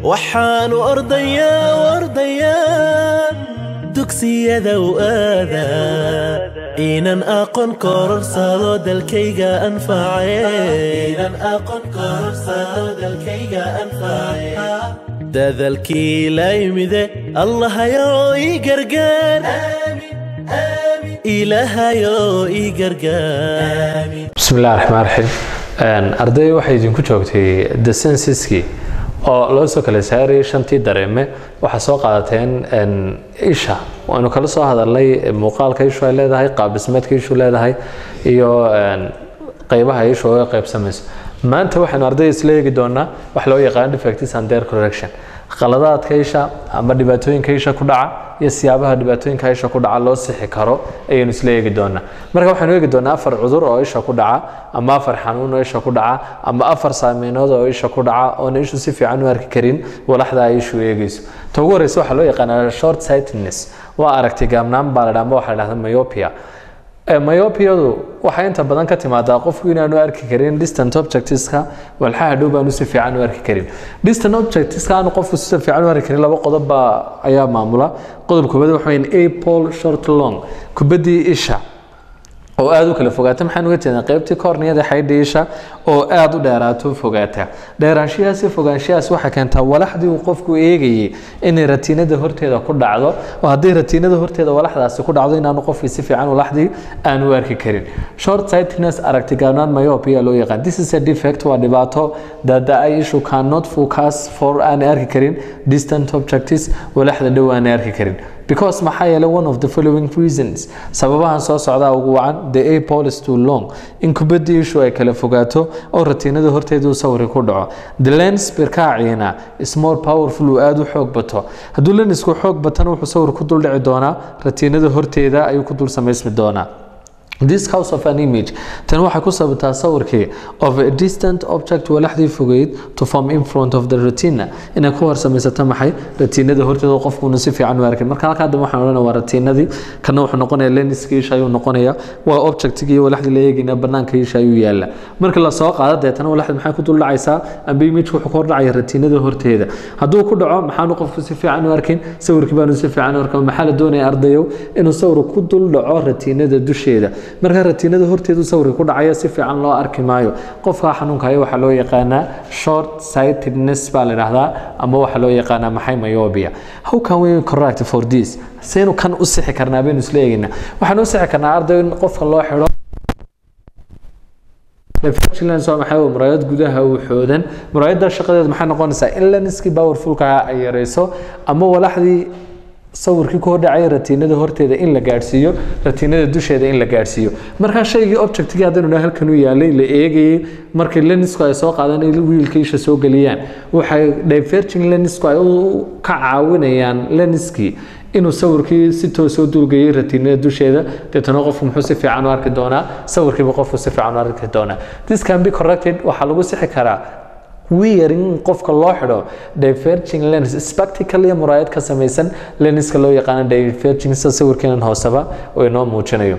waxaanu ordayaa ordayaa dugsiyada u aadaa inan aqoon kororsado dalkayga anface dadalkii la yimide allahayow ii gargaar ilaahayow ii gargaar bismillahi raxmaan raxiim arday waxay idinku joogtay the censuskii oo loo soo kala saarayay shantii dareeme waxaa soo qaadateen isha waanu kala soo hadalnay muuqaalka ishu ay leedahay qaabdhismeedka ishu leedahay iyo qeybaha ishu oga qeybsamayso maanta waxaynu ardayda isla eegi doonaa wax loo yaqaano defectis and their correction qaladaadka isha ama dhibaatooyinka isha ku dhaca iyo siyaabaha dhibaatooyinka isha ku dhaca loo sixi karo ayaynu isla eegi doonaa marka waxaynu eegi doonaa afar cudur oo isha ku dhaca ama afar xanuun oo isha ku dhaca ama afar saameynood oo isha ku dhaca oona ishu si fiican u arki karin walaxda ay ishu eegayso ta ugu horeysa waxaa loo yaqaanaa short sightedness waa aragti gaabnaan baa la dhaha ama waxaa la dhahda myopia myopiyadu waxay inta badan ka timaadaa qofku inaanu arki karin distant objectiska walxaha dhow baanu si fiican u arki karin distant objectiska aanu qofku si fiican u arki karin laba qodob baa ayaa maamula qodob koobaad waxa weyn apol short long kubaddii isha oo aada u kala fogaata maxaan uga jeednaa qaybtii korniyada xaydha isha oo aada u dheeraato fogaata dheeraanshiyahaasi fogaanshiyahaas waxay keentaa walaxdii uu qofku eegayay inay ratiinada horteeda ku dhacdo oo haddii ratiinada horteeda walaxdaasi ku dhacdo inaanu qofkii si fiican walaxdii aan u arki karin short sightedness aragti gaabnaan myopia loo yaqaan this is a defect waa dhibaato that the eye issue cannot focus for aan arki karin distant objectives walaxda dhow aan arki karin because maxaa yeelay one of the following reasons sababahan soo socdaa ugu wacan the apol is too long in kubaddii ishu ay kala fogaato oo ratiinada horteeda uu sawiri ku dhaco the lens birkaaciina is more powerful uu aada u xoog bato hadduu lensku xoog batana wuxuu sawir ku dul dhici doonaa ratiinada horteeda ayuu ku dul samaysmi doonaa this cause of an image tan waxay ku sababtaa sawirkii of a distant object walaxdii fogeyd to form in front of the retina inay ku horsamaysato maxay ratiinada horteeda qofkuuna si fiican u arkin marka halkaa dambe waxaan odhanaya waa ratiinadii kana wuxuu noqonaya lenskii isha ayuu noqonaya waa objectigii iyo walaxdii la eegayna banaanka isha ayuu yaala marka la soo qaado deetana walaxda maxay ku dul dhacaysaa amba image wuxuu ku hor dhacaya ratiinada horteeda hadduu ku dhaco maxaanu qofku si fiican u arkin sawirkii baanu si fiican u arkin maxaa la doonaya ardayow inuu sawir ku dul dhaco ratiinada dusheeda marka ratiinada horteedu sawirka ku dhacaya si fiican loo arki maayo qofka xanuunka haya waxaa loo yaqaanaa short sightedness baa la dhahdaa ama waxaa loo yaqaanaa maxay myopia how can we correct for this saynu kan u sixi karnaa baynu isla eegaynaa waxaan u sixi karnaa arday in qofka loo xidho vigilance waa maxay muraayad gudaha uu xoodan muraayadda shaqadeeda maxay noqonaysaa in lenskii powerfulka ay yareyso ama walaxdii sawirkii ku hordhacaya ratiinada horteeda in la gaadhsiiyo ratiinada dusheeda in la gaadhsiiyo markaa shaygii objectigii haddaynu dhaha halkan u yaalay la eegayay markii lenisku ay soo qaadaan in wiilka isha soo geliyaan waxay diverging lenisku ay ka caawinayaan leniskii inuu sawirkii si toosoo dulgayay ratiinada dusheeda deetana qofku muxuu si fiican u arki doonaa sawirkiiba qofku si fiican u arki doonaa this can be corrected waxaa lagu sixi karaa wearing qofka loo xidho diverging lens spectacle iyo muraayad ka samaysan lenska loo yaqaano diverging sida sawirkeenan hooseba oo inoo muujinayo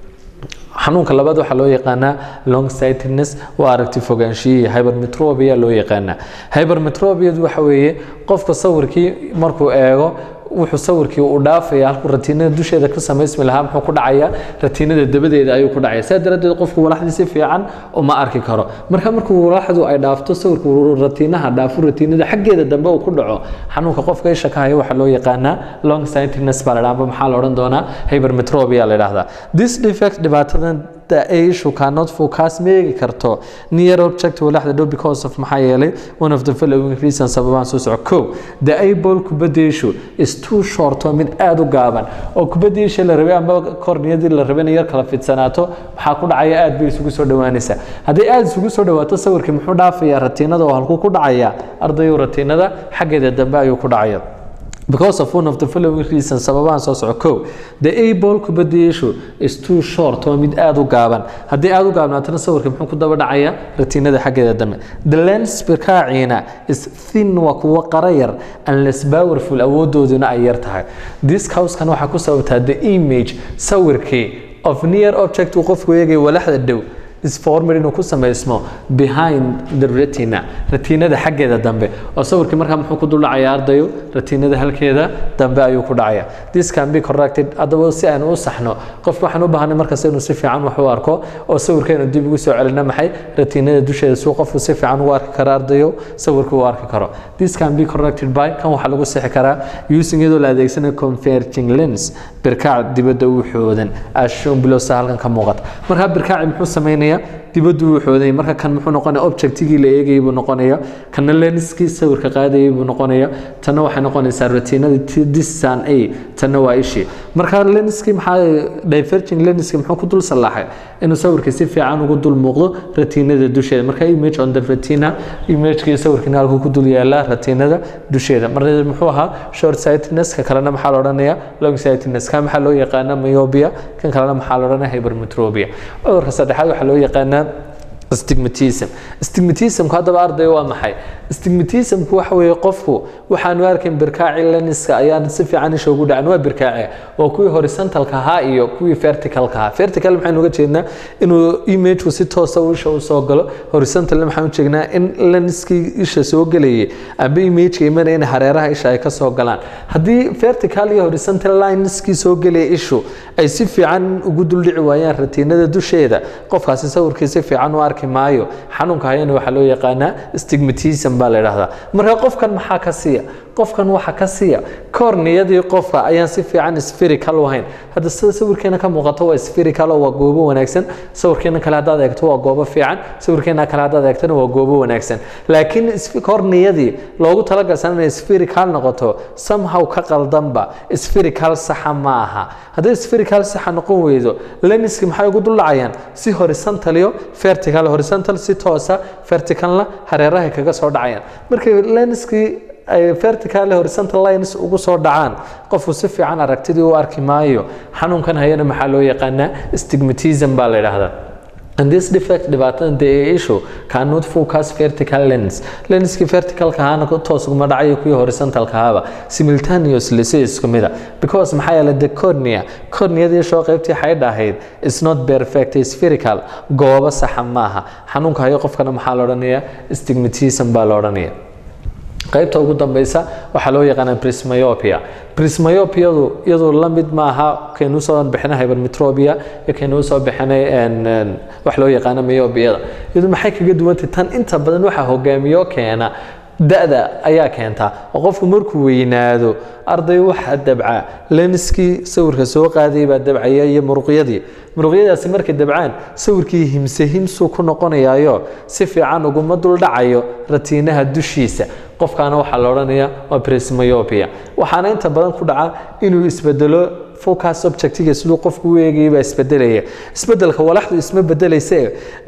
xanuunka labaad waxaa loo yaqaanaa long sightedness waa aragti fogaanshiyihii hypermetropia loo yaqaanaa hypermetropiadu waxa weeye qofka sawirkii markuu eego wuxuu sawirkii uu dhaafaya halkuu ratiinada dusheeda ka samaysmi lahaa muxuu ku dhacaya ratiinada dabadeeda ayuu ku dhacaya saa daraaddeed qofku walaxdii si fiican uma arki karo marka markuu walaxdu ay dhaafto sawirku ratiinaha dhaafo ratiinada xaggeeda dambe uu ku dhaco xanuunka qofka isha ka haya waxaa loo yaqaanaa long sightedness baa la dhaha amba maxaa la odhan doonaa hypermetropia la dhahdaa this defect dhibaatadan issue cannot focus ma eegi karto near object walaxda dhow because of maxaa yeelay one of the following reasons sababahan soo soco kow the able kubadda issue is too short oo mid aada u gaaban oo kubadda isha la rabay ama korniyadii la rabay inay yar kala fidsanaato maxaa ku dhacaya aad bay isugu soo dhowaanaysaa hadday aada isugu soo dhowaato sawirkii muxuu dhaafayaa ratiinada oo halkuu ku dhacaya ardayu ratiinada xaggeeda dambe ayuu ku dhacaya because of one of the following reasons sababahan soo soco kow the able kubadda issue is too short waa mid aada u gaaban haddii aada u gaabnaatana sawirka muxuu ku daba dhacaya ratiinada xaggeeda dambe the lens birkaaciina is thin waa kuwo qara yar and less powerful awoodooduna ay yar tahay this causekan waxaa ku sababtaa the image sawirkii of near object uu qofku eegaya walaxda dhow is formed inuu ku samaysmo behind the retina retiinada xaggeeda dambe oo sawirkii markaa muxuu ku dul dhacaya ardayo retiinada halkeeda dambe ayuu ku dhacaya this can be corrected haddaba si aynu u saxno qofka waxaan u baahanay markasta inuu si fiican wax u arko oo sawirkeenu dib ugu soo celina maxay retiinada dusheeda suu qofku si fiican ugu arki kara ardayo sawirka uu arki karo this can be corrected by kan waxaa lagu sixi karaa using iyadoo la adeegsanayo converging lens birkaac dibadda u xoodan as shown below sa halkan ka muuqata markaa birkaaci muxuu sameynayaa dibaddu uu xoodayay marka kan muxuu noqonaya objectigii la eegayay buu noqonaya kana lenskii sawirka qaadayay buu noqonaya tanna waxay noqonaysaa retinada disan a tanna waa ishii marka lenskii maxaa diverging lenskii muxuu ku dul sallaaxay inuu sawirkii si fiican ugu dul muuqdo retinada dusheeda marka image on the retina imagekii sawirkiina halkuu ku dul yaalaa retinada dusheeda marka muxuu ahaa short sightedness ka kalena maxaa la odhanaya long sightedness ka maxaa loo yaqaana myopia kan kalena maxaa la odhanaya hypermetropia cudurka saddexaad waxaa loo yaqaanaa stigmatism stigmatismku haddaba arday waa maxay stigmatismku waxa weeye qofku waxaanu arkayn birkaaci leniska ayaan si fiican isha ugu dhacan waa birkaace waa kuwii horizontalka ahaa iyo kuwii verticalka ahaa vertical maxaynu uga jeednaa inuu imageku si toosa isha u soo galo horizontal maxaan u jeegnaa in leniskii isha soo gelayay amba imageka imanaya in hareeraha isha ay ka soo galaan haddii vertical iyo horizontal lineskii soo gelaya ishu ay si fiican ugu duldhici waayaan ratiinada dusheeda qofkaasi sawirkii si fiican u arki maayo xanuunka hayana waxaa loo yaqaanaa stigmatism baa la idhahdaa marka qofkan maxaa ka siiya qofkan waxa ka siiya korniyadii qofka ayaan si fiican spherical u ahayn hadda sida sawirkeena ka muuqato waa spherical oo waa goobo wanaagsan sawirkeena kale haddaad eegto waa goobo fiican sawirkeena kale haddaad eegtona waa goobo wanaagsan laakiin korniyadii loogu talagalsan inay spherical noqoto somehow ka qaldanba spherical saxa ma aha hadday spherical saxa noqon weydo lenski maxay ugu duldhacayaan si horizontal iyo vertical horizontal si toosa verticalna hareerahay kaga soo dhacayaan markay lenskii ay vertical horizontal lines ugu soo dhacaan qofku si fiican aragtidii u arki maayo xanuunkan hayana maxaa loo yaqaanaa stigmatism baa la yidhaahdaa And this defect dhibaatada the issue cannot focus vertical lens lenskii verticalka ahaana toos uguma dhacayo kuwii horizontalka ahaba simultaneously si isku mid a because maxaa yeelay the cornea corneadii shoo qaybtii xaydha ahayd is not perfect spherical goobo saxa maaha xanuunka hayo qofkana maxaa la odhanaya stigmatism baa la odhanaya qaybta ugu dambeysa waxaa loo yaqaanaa prismayopia prismayopiadu iyadu la mid maaha kaynu soo bixinay hypermetropia iyo kaynu soo bixinay wax loo yaqaano myopiyada iyadu maxay kaga duwantay tan inta badan waxaa hogaamiyo keena da-da ayaa keenta oo qofku markuu weynaado arday waxaa dabca lenskii sawirka soo qaadayay baa dabcaya iyo muruqyadii muruqyadaasi markay dabcaan sawirkii himse himsuu ku noqonayaayo si fiican uguma duldhacayo ratiinaha dushiisa qofkaana waxaa la odhanaya waa prismayopia waxaana inta badan ku dhaca inuu isbedelo focus objectiga siduu qofku u eegayay baa isbedelaya isbedelka walaxdu isma bedelayse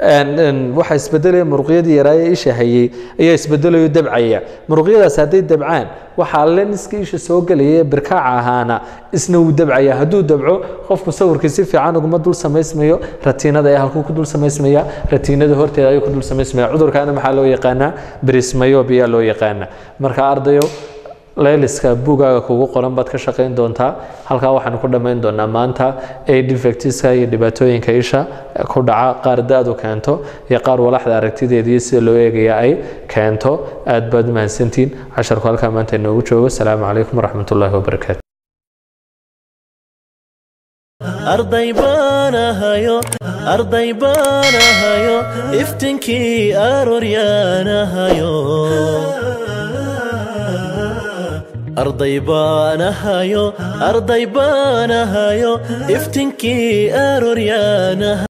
waxaa isbedelaya muruqyadii yaraaye isha hayay ayaa isbedelayo dabcaya muruqyadaas hadday dabcaan waxaa lenska isha soo gelaya birkaaca ahaana isna wuu dabcaya hadduu dabco qofku sawirkii si fiican uguma dul samaysmayo ratiinada ayaa halkuu ku dul samaysmaya ratiinada horteeda ayuu ku dul samaysmaya cudurkaana maxaa loo yaqaanaa brismayopia loo yaqaana marka ardayo layliska buugaaga kugu qoran baad ka shaqayn doontaa halkaa waxaanu ku dhammayn doonaa maanta ay defectiska iyo dhibaatooyinka isha ku dhaca qaar da-du keento iyo qaar walaxda aragtideediyo sida loo eegaya ay keento aad baad mahadsantiin casharku halkaa maanta inoogu joogo asalaamu calaykum waraxmat ullaahi wabarakaatu arday baanahayo arday baanahayo iftinkii arooryaanahayo arday baanahayo arday baanahayo iftinkii arooryaanahayo